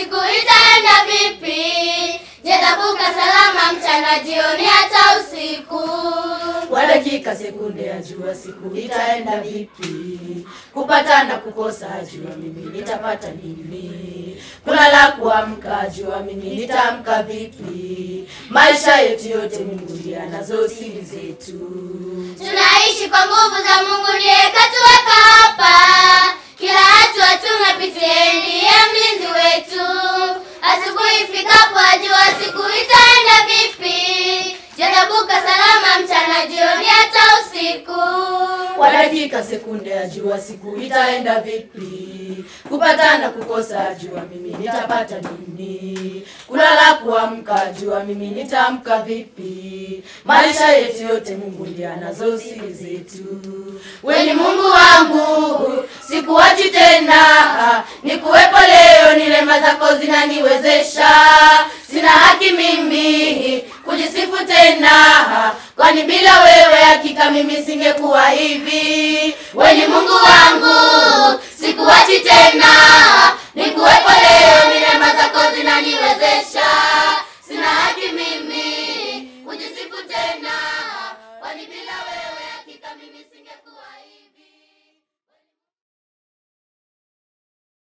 siku itaenda vipi? Je, tavuka salama mchana, jioni, hata usiku? Kwa dakika sekunde ajua siku itaenda vipi, kupata na kukosa ajua mimi nitapata nini, kulala kuamka ajua mimi nitaamka vipi, maisha yetu yote Mungu ndiye anazo siri zetu. Tunaishi kwa nguvu za Mungu, ndiye katuweka hapa. Kila hatua tunapitia, ndiye mlinzi wetu. Asubuhi ifikapo, ajua siku itaenda vipi. Je, tavuka salama mchana, jioni, hata usiku? Kwa dakika sekunde ajua siku itaenda vipi, kupata na kukosa ajua mimi nitapata nini, kulala kuamka ajua mimi nitaamka vipi, maisha yetu yote Mungu ndiye anazo siri zetu. We ni Mungu wangu, sikuachi tena, nikuwepo leo, ni rehema zako zinaniwezesha, sina haki mimi kujisifu tena,